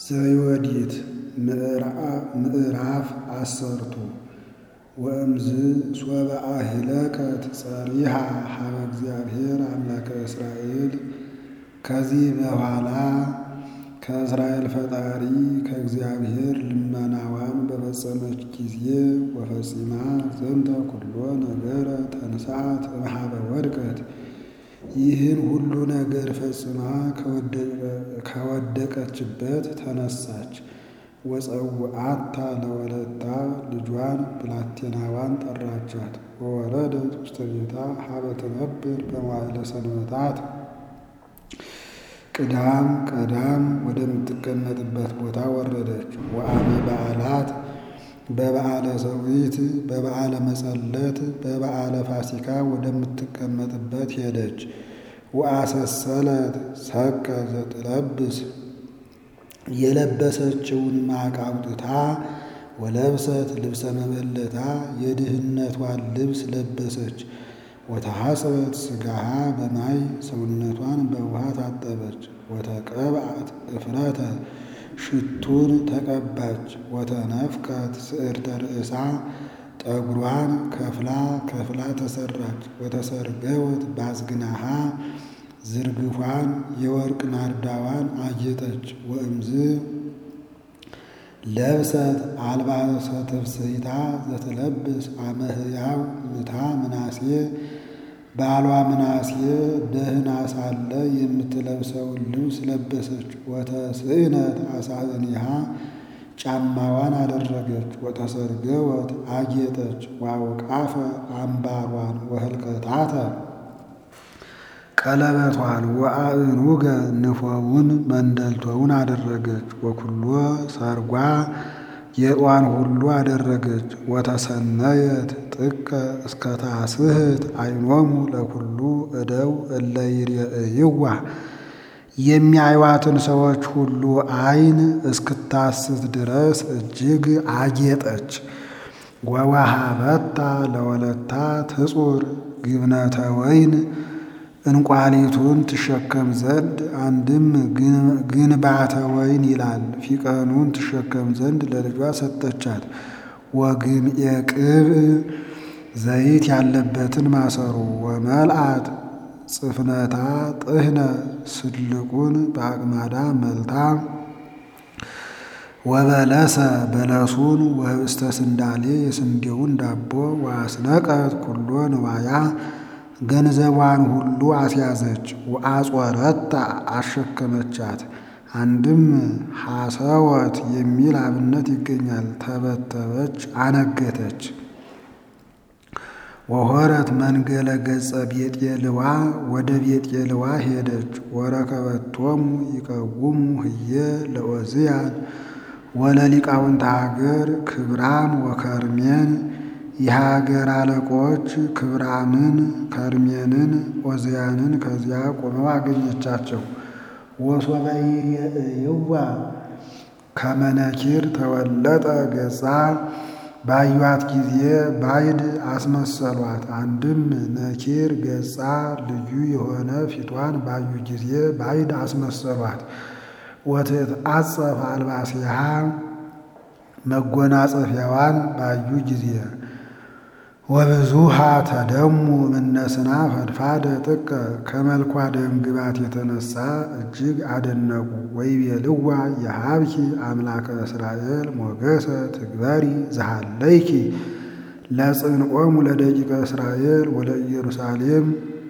ዘዮዲት ምዕራፍ አሰርቱ ወእምዝ ሶበ አሂለከት ጸሪሃ ሀበ እግዚአብሔር አምላከ እስራኤል። ከዚህ በኋላ ከእስራኤል ፈጣሪ ከእግዚአብሔር ልመናዋን በፈጸመች ጊዜ ወፈጺማ ዘንተ ኩሎ ነገረ ተንሥአት እምኀበ ወድቀት ይህን ሁሉ ነገር ፈጽማ ከወደቀችበት ተነሳች። ወጸውዓታ ለወለታ ልጇን ብላቴናዋን ጠራቻት። ወወረደት ውስተ ቤታ ሀበ ትነብር በመዋዕለ ሰንበታት ቅዳም ቀዳም ወደምትቀመጥበት ቦታ ወረደች። ወአመ በዓላት በበዓለ ሰዊት በበዓለ መጸለት በበዓለ ፋሲካ ወደምትቀመጥበት ሄደች። ወአሰሰለት ሰቀ ዘትለብስ የለበሰችውን ማቅ አውጥታ ወለብሰት ልብሰ መበለታ የድህነቷን ልብስ ለበሰች። ወተሐጽበት ሥጋሃ በማይ ሰውነቷን በውሃ ታጠበች። ወተቀብአት እፍረተ ሽቱን ተቀባች። ወተነፍቀት ስዕርተ ርእሳ ጠጉሯን ከፍላ ከፍላ ተሰራች። ወተሰርገወት ባዝግናሃ ዝርግፏን የወርቅ ናርዳዋን አጌጠች። ወእምዝ ለብሰት አልባሰ ትፍስሕታ ዘትለብስ አመ ሕያው ምታ ምናሴ ባሏ ምናሴ ደህና ሳለ የምትለብሰውን ልብስ ለበሰች። ወተስእነት አሳእኒሃ ጫማዋን አደረገች። ወተሰርገወት አጌጠች። ወአውቃፈ አምባሯን ወህልቀታተ ቀለበቷን ወአእኑገ ንፎውን መንደልቶውን አደረገች። ወኩሎ ሰርጓ ጌጧን ሁሉ አደረገች። ወተሰነየት ጥቀ እስከ ታስህት አይኖሙ ለኩሉ እደው እለ ይሬእይዋ የሚያዩዋትን ሰዎች ሁሉ አይን እስክታስት ድረስ እጅግ አጌጠች። ወወሃበታ ለወለታ ትጹር ግብነተ ወይን እንቋሊቱን ትሸከም ዘንድ አንድም ግንባተ ወይን ይላል ፊቀኑን ትሸከም ዘንድ ለልጇ ሰጠቻት። ወግምኤ ቅብእ ዘይት ያለበትን ማሰሮ ወመልአት ጽፍነታ ጥህነ ስልቁን በአቅማዳ መልታ ወበለሰ በለሱን ወህብስተ ስንዳሌ የስንዴውን ዳቦ ወአስነቀት ኩሎ ንዋያ ገንዘቧን ሁሉ አስያዘች። ወአጾረታ አሸከመቻት። አንድም ሐሰወት የሚል አብነት ይገኛል። ተበተበች፣ አነገተች። ወሆረት መንገለ ገጸ ቤጤልዋ ወደ ቤጤልዋ ሄደች። ወረከበቶሙ ይቀውሙ ህየ ለኦዝያን ወለሊቃውንተ ሀገር ክብራም ወከርሜን የሀገር አለቆች ክብራምን ከርሜንን ኦዝያንን ከዚያ ቆመው አገኘቻቸው። ወሶበ ይሬእይዋ ከመነኪር ተወለጠ ገጻ ባዩት ጊዜ ባይድ አስመሰሏት። አንድም ነኪር ገጻ ልዩ የሆነ ፊቷን ባዩ ጊዜ ባይድ አስመሰሏት። ወትትአጸፍ አልባሲሃ መጎናጸፊያዋን ባዩ ጊዜ ወብዙሃ ተደሙ እምነስና ፈድፋደ ጥቀ ከመልኳ ደም ግባት የተነሳ እጅግ አደነቁ። ወይቤልዋ የሀብኪ አምላከ እስራኤል ሞገሰ ትግበሪ ዘሃለይኪ ለጽንዖሙ ለደቂቀ እስራኤል ወለ ኢየሩሳሌም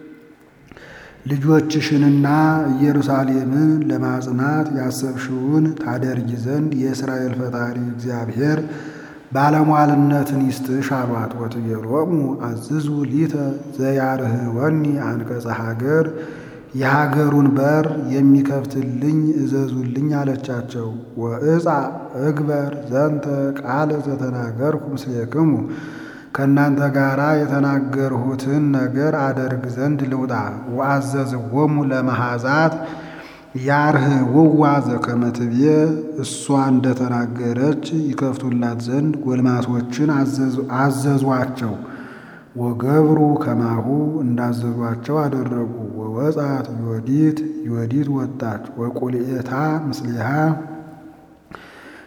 ልጆችሽንና ኢየሩሳሌምን ለማጽናት ያሰብሽውን ታደርጊ ዘንድ የእስራኤል ፈጣሪ እግዚአብሔር ባለሟልነትን ይስጥሽ አሏት። ወትቤሎሙ አዝዙ ሊተ ዘያርህወኒ አንቀጸ ሀገር የሀገሩን በር የሚከፍትልኝ እዘዙልኝ አለቻቸው። ወእፃ እግበር ዘንተ ቃለ ዘተናገርኩ ምስሌክሙ ከእናንተ ጋር የተናገርሁትን ነገር አደርግ ዘንድ ልውጣ። ወአዘዝዎሙ ለመሐዛት ያርህውዋ ዘከመ ትቤ እሷ እንደተናገረች ይከፍቱላት ዘንድ ጎልማሶችን አዘዟቸው። ወገብሩ ከማሁ እንዳዘዟቸው አደረጉ። ወወጻት ዮዲት ዮዲት ወጣች። ወቁልኤታ ምስሊሃ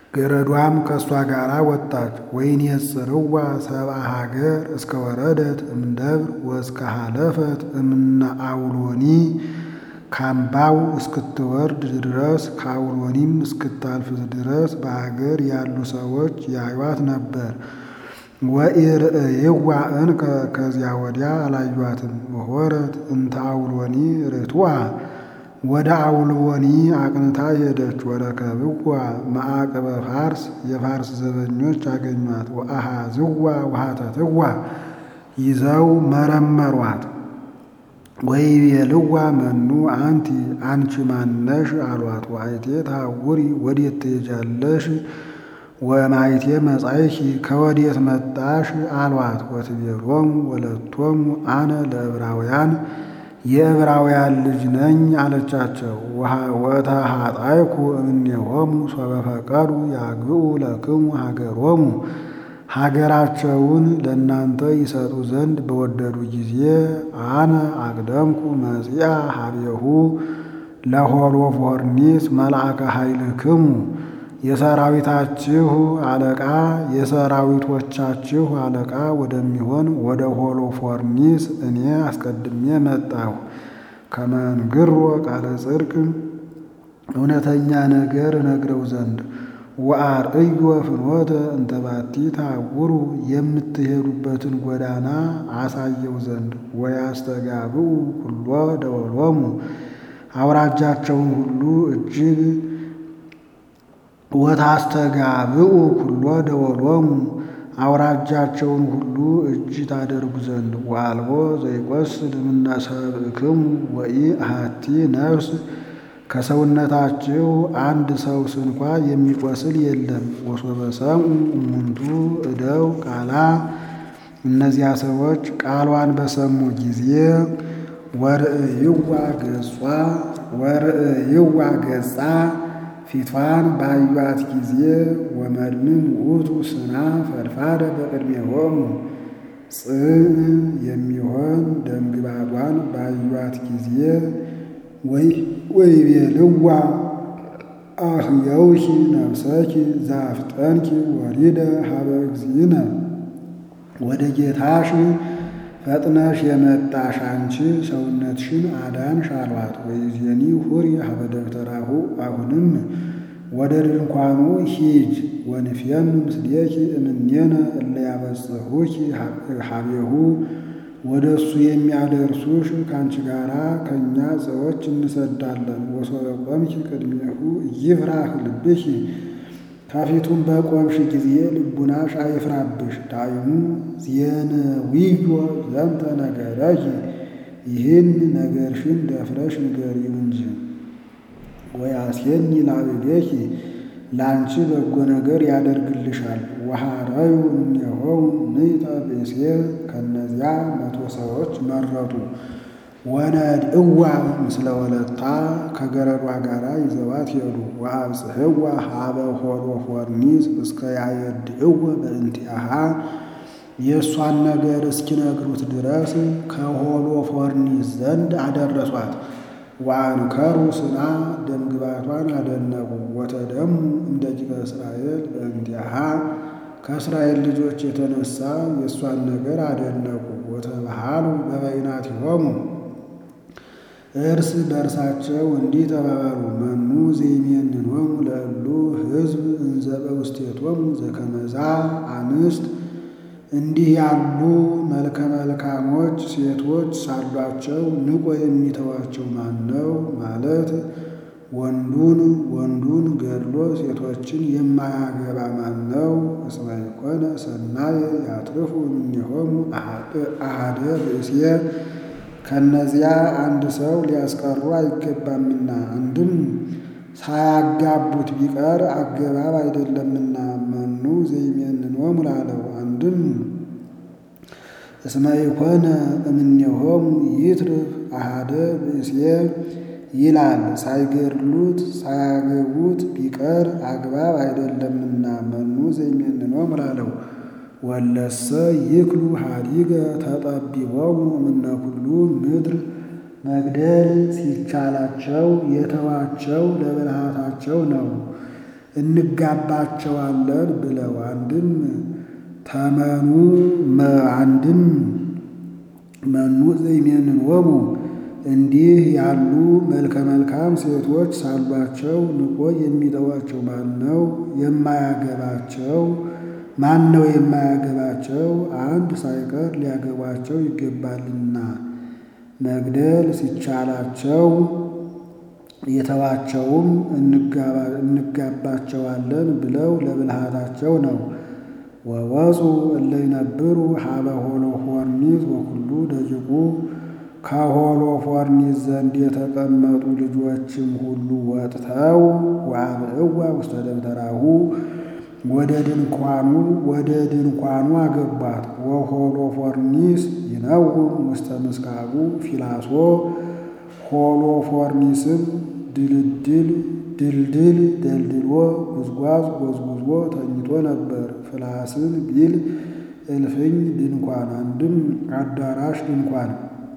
ገረዷም ከእሷ ጋር ወጣች። ወይን የጽርዋ ሰብአ ሀገር እስከ ወረደት እምደብር ወእስከ ሀለፈት እምነ አውሎኒ ካምባው እስክትወርድ ድረስ ከአውሎኒም እስክታልፍ ድረስ በሀገር ያሉ ሰዎች ያዩት ነበር። ወኢርእይዋ እንከ ከዚያ ወዲያ አላዩአትም። ወሆረት እንተ አውሎኒ ርቱዐ ወደ አውሎኒ አቅንታ ሄደች። ወረከብዋ መዓቅበ ፋርስ የፋርስ ዘበኞች አገኟት። ወአሃዝዋ ወሃተትዋ ይዘው መረመሯት። ወይቤልዋ መኑ አንቲ አንቺ ማነሽ አሏት። ወአይቴ ታውሪ ወዴት ትሄጃለሽ? ወማይቴ መጻይኪ ከወዴት መጣሽ አሏት። ወትቤሎሙ ወለቶሙ አነ ለዕብራውያን የዕብራውያን ልጅ ነኝ አለቻቸው። ወተሃጣይኩ እምኔሆሙ ሶበ ፈቀዱ ያግብኡ ለክሙ ሀገሮሙ ሀገራቸውን ለእናንተ ይሰጡ ዘንድ በወደዱ ጊዜ አነ አቅደምኩ መጺአ ሀቤሁ ለሆሎፎርኒስ መልአከ ኃይልክሙ የሰራዊታችሁ አለቃ የሰራዊቶቻችሁ አለቃ ወደሚሆን ወደ ሆሎፎርኒስ እኔ አስቀድሜ መጣሁ። ከመንግሮ ቃለ ጽድቅ እውነተኛ ነገር እነግረው ዘንድ ወአርእዮ ፍኖተ እንተ ባቲ ታውሩ የምትሄዱበትን ጎዳና አሳየው ዘንድ ወያስተጋብኡ ኩሎ ደወሎሙ አውራጃቸውን ሁሉ እጅግ ወታስተጋብኡ ኩሎ ደወሎሙ አውራጃቸውን ሁሉ እጅ ታደርጉ ዘንድ ወአልቦ ዘይቈስል እምነ ሰብእክሙ ወኢ አሐቲ ነፍስ ከሰውነታችሁ አንድ ሰው ስንኳ የሚቆስል የለም። ወሶበ ሰምዑ እሙንቱ እደው ቃላ እነዚያ ሰዎች ቃሏን በሰሙ ጊዜ ወርእይዋ ገጿ ወርእይዋ ገጻ ፊቷን ባዩት ጊዜ ወመድምን ውእቱ ስና ፈድፋደ በቅድሜሆሙ ጽን የሚሆን ደምግባቷን ባዩት ጊዜ ወይቤልዋ አህየውኪ ነፍሰኪ ዛፍጠንኪ ወሪደ ሀበ እግዚእነ ወደ ጌታሽ ፈጥነሽ የመጣሽ አንቺ ሰውነትሽን አዳንሽ አሏት። ወይዜኒ ሁሪ ሀበ ደብተራሁ አሁንም ወደ ድንኳኑ ሂጅ ወንፍየኑ ምስሌኪ እምኔነ እለ ያበጽሑኪ ሀቤሁ ወደ እሱ የሚያደርሱሽ ከአንቺ ጋራ ከእኛ ሰዎች እንሰዳለን። ወሶበ ቆምኪ ቅድሜሁ ይፍራህ ልብኪ ከፊቱም በቆምሽ ጊዜ ልቡናሽ አይፍራብሽ። ዳይሙ ዜነዊዮ ዘንተ ነገረኪ ይህን ነገርሽን ደፍረሽ ንገሪው እንጂ ወያሴኒ ላዕሌኪ ለአንቺ በጎ ነገር ያደርግልሻል። ወሐረዩ እምኔሆሙ ምእተ ብእሴ ከእነዚያ መቶ ሰዎች መረጡ። ወነድእዋ ምስለ ወለታ ከገረዷ ጋር ይዘዋት ሄዱ። ወአብጽሕዋ ሀበ ሆሎፎርኒስ እስከ ያየድእወ በእንቲአሃ የእሷን ነገር እስኪነግሩት ድረስ ከሆሎፎርኒስ ዘንድ አደረሷት። ወአንከሩ ስና ደምግባቷን አደነቁ። ወተደሙ እንደ ጅበ እስራኤል በእንቲአሃ ከእስራኤል ልጆች የተነሳ የእሷን ነገር አደነቁ። ወተባሃሉ በበይናቲሆሙ እርስ በእርሳቸው እንዲህ ተባባሉ። መኑ ዘይሜንኖሙ ለእሉ ሕዝብ እንዘ በውስቴቶሙ ዘከመዛ አንስት እንዲህ ያሉ መልከ መልካሞች ሴቶች ሳሏቸው ንቆ የሚተዋቸው ማን ነው? ማለት ወንዱን ወንዱን ገድሎ ሴቶችን የማያገባ ማን ነው? እስመ ይኮነ ሰናየ ያትርፉ እምኔሆሙ አሐደ ብእሴ ከእነዚያ አንድ ሰው ሊያስቀሩ አይገባምና፣ አንድም ሳያጋቡት ቢቀር አገባብ አይደለምና። መኑ ዘይሜንኖሙ ላለው አንድም እስመ ይኮነ እምኔሆሙ ይትርፍ አሐደ ብእሴ ይላል። ሳይገድሉት ሳያገቡት ቢቀር አግባብ አይደለምና። መኑ ዘይሜንኖሙ ላለው ወለሰ ይክሉ ሀዲገ ተጠቢቦሙ እምነ ኩሉ ምድር መግደል ሲቻላቸው የተዋቸው ለብልሃታቸው ነው። እንጋባቸዋለን ብለው አንድም ተመኑ አንድም መኑ ዘይሜንዎሙ እንዲህ ያሉ መልከ መልካም ሴቶች ሳሏቸው ንቆ የሚተዋቸው ማን ነው? የማያገባቸው ማን ነው? የማያገባቸው አንድ ሳይቀር ሊያገቧቸው ይገባልና መግደል ሲቻላቸው የተዋቸውም እንጋባቸዋለን ብለው ለብልሃታቸው ነው። ወወፁ እለ ይነብሩ ሀበ ሆሎፎርኒስ ወኩሉ ደቂቁ ከሆሎፎርኒስ ዘንድ የተቀመጡ ልጆችም ሁሉ ወጥተው ወአብእዋ ውስተ ደብተራሁ ወደ ድንኳኑ ወደ ድንኳኑ አገቧት። ወሆሎፎርኒስ ይነውም ውስተ ምስካቡ ፊላሶ ሆሎፎርኒስም ድልድል ድልድል ደልድሎ ጉዝጓዝ ጎዝጉዞ ተኝቶ ነበር። ፍላስን ቢል እልፍኝ ድንኳን አንድም አዳራሽ ድንኳን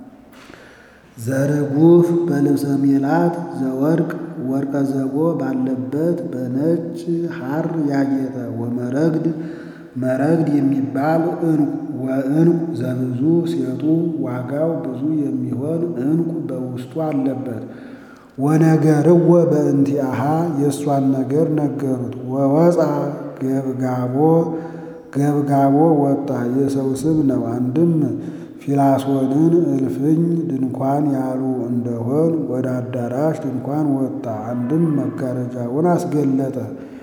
ዘርጉፍ በልብሰ ሜላት ዘወርቅ ወርቀ ዘቦ ባለበት በነጭ ሐር ያጌጠ ወመረግድ መረግድ የሚባል ዕንቁ ወዕንቁ ዘብዙ ሴጡ ዋጋው ብዙ የሚሆን ዕንቁ በውስጡ አለበት። ወነገርዎ በእንቲአሃ የእሷን ነገር ነገሩት። ወወፃ ገብጋቦ ገብጋቦ ወጣ የሰው ስም ነው። አንድም ፊላሶንን እልፍኝ ድንኳን ያሉ እንደሆን ወደ አዳራሽ ድንኳን ወጣ። አንድም መጋረጃውን አስገለጠ።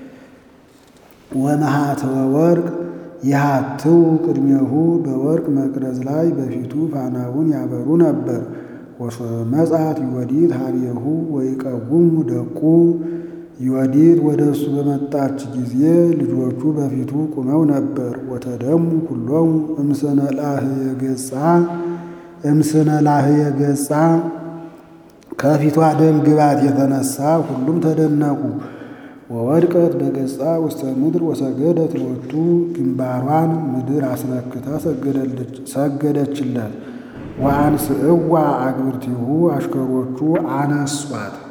ወመሃተወ ወርቅ ይሃትው ቅድሜሁ በወርቅ መቅረዝ ላይ በፊቱ ፋናውን ያበሩ ነበር። ወመጻት ዮዲት ሀቤሁ ወይቀውሙ ደቁ ዮዲት ወደ እሱ በመጣች ጊዜ ልጆቹ በፊቱ ቁመው ነበር። ወተደሙ ኩሎሙ እምስነ ላህየ ገጻ እምስነ ላህየ ገጻ ከፊቷ ደም ግባት የተነሳ ሁሉም ተደነቁ። ወወድቀት በገጻ ውስተ ምድር ወሰገደት ሎቱ ግንባሯን ምድር አስነክታ ሰገደችለት። ወአንስእዋ አግብርቲሁ አሽከሮቹ አነሷት።